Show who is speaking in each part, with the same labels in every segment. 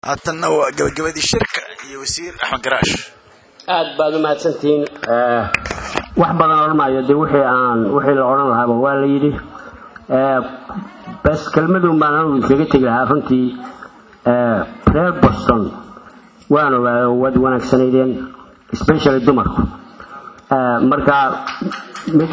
Speaker 1: haatanna waa gabagabadii shirka iyo wasiir axmed garaash
Speaker 2: aad baad u mahadsantihiin wax badan odhan maayo dee wixii aan wixii la odhan lahaaba waa la yidhi bas kelmadun baan anugu iskaga tegi lahaa runtii reer boston waan ogaayo waad wanaagsanaydeen especially dumarku marka mid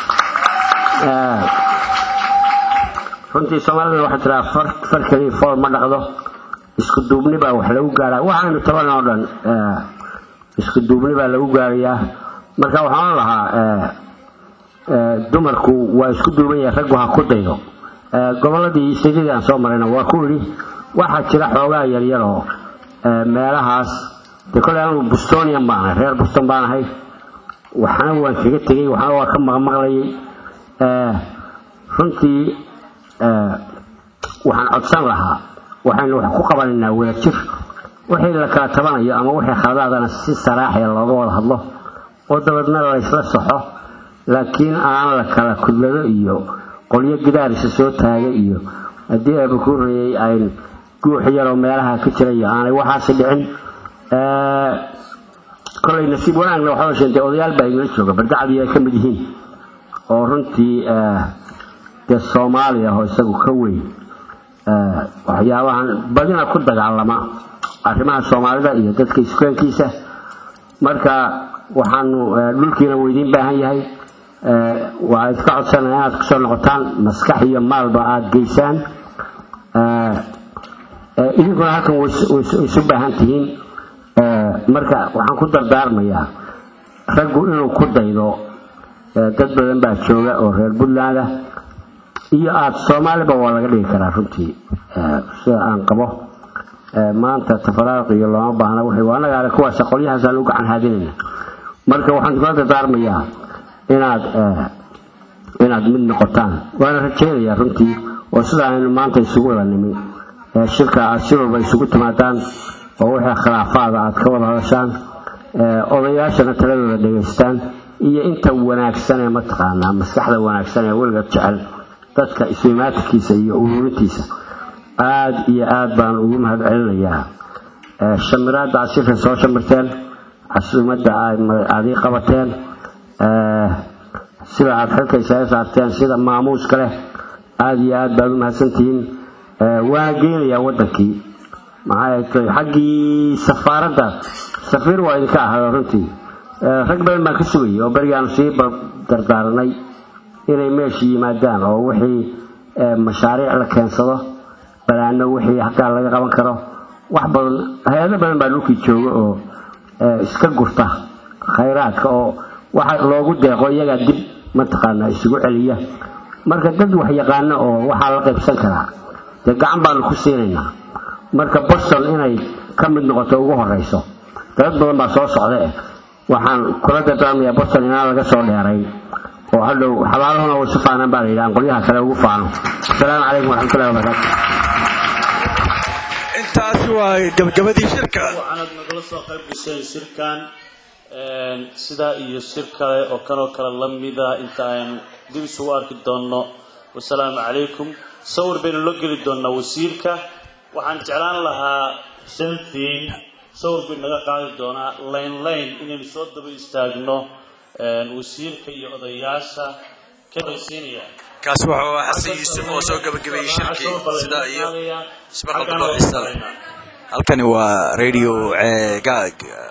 Speaker 2: runtii soomaalida waxaa tiraa far keliya fool ma dhaqdo isku duubni baa wax lagu gaaraa waxaanu taban oo dhan isku duubni baa lagu gaarayaa marka waxaan lahaa dumarku waa isku duuban yahay raggu ha ku daydo gobolladii sidii aan soo marayna waa ku idhi waxaa jira xoogaa yaryar oo meelahaas dee koley anu bustonian baan ahay reer buston baan ahay waxna waan kaga tegey waxna waa ka maqmaqlayay runtii waxaan codsan lahaa waxaynu wax ku qabanaynaa wadajir wixii la kala tabanayo ama wixii khaladaadana si saraaxya looga wada hadlo oo dabeedna laysla soxo laakiin aan la kala kudlado iyo qolyo gidaarisa soo taaga iyo haddii aaba ku reeyey ayn guux yaroo meelaha ka jira iyo aanay waxaasi dhicin kolay nasiib wanaagna waxaa sheentay odayaal baa igala jooga bardacadii ay ka mid yihiin oo runtii dee soomaaliya oo isagu ka weyn waxyaabahan badina ku dagaalama arrimaha soomaalida iyo dadka iskueenkiisa marka waxaanu dhulkiina weydiin baahan yahay waa idka codsanaya inaad kusoo noqotaan maskax iyo maalba aada geysaan idinkuna halkan waysu baahan tihiin marka waxaan ku dardaarmayaa raggu inuu ku daydo dad badan baa jooga oo reer puntland ah iyo aada soomaaliba waa laga dhigi karaa runtii sida aan qabo maanta tafaraaq iyo looma baahna w anaga ale kuwaas qolyahaasaan u gacan haadinayna marka waxaan kula dardaarmayaa inaad inaad mid noqotaan waana rajaynayaa runtii oo sida aynu maanta isugu wada nimi shirka aad si walba isugu timaadaan oo wixii khilaafaada aad ka wada hadashaan odayaashana taladooda dhegaystaan iyo inta wanaagsan ee mataqaanaa maskaxda wanaagsan ee weliga jecel dadka iswimaatinkiisa iyo ururintiisa aada iyo aada baan ugu mahad celinayaa shamiraadda aad shirka soo shamirteen casuumadda aad ii qabateen sida aada xilka isaga saarteen sida maamuuska leh aada iyo aad baad u mahadsantihiin waana geenayaa waddankii maxaa xaggii safaaradda safiir waa idinka ahado runtii rag badan baan ka sugayay oo berigaanu sii dardaaranay inay meesha yimaadaan oo wixii mashaariic la keensado balaano wixii halkaa laga qaban karo wax badan hay-ado badan baa dhulkii jooga oo iska gurta khayraadka oo waxa loogu deeqo iyagaa dib mataqaanaa isugu celiya marka dad wax yaqaano oo waxaa la qaybsan karaa dee gacan baanu ku siinaynaa marka boston inay ka mid noqoto ugu horeyso dad badan baa soo socda eh waxaan kula dardaarmayaa boston inaan laga soo dheerayn oo hadhow xabaalahuna way su faanaan baa la yidhi aan qolyaha kale ugu faano asalaamu calaykum waraxmatullahi wabarakaatu
Speaker 1: intaasi waa gabagabadii shirka
Speaker 3: waxaanad nagala soo qayb gasheen shirkan sidaa iyo shir kale oo kanoo kale la mida inta aynu dib isugu arki doonno wasalaamu calaykum sawir baynu la geli doonnaa wasiirka waxaan jeclaan lahaa selfin sawir bay naga qaadi doonaa layn layn inaynu soo daba istaagno wasiirka iyo odayaasha ka horeysiinaya
Speaker 1: kaasi wuxuu ahaa xasan yuusuf oo soo gabagabeeyey shirkii sidaa iyo ismaqalka nooxiisa leh halkani waa radio ceegaag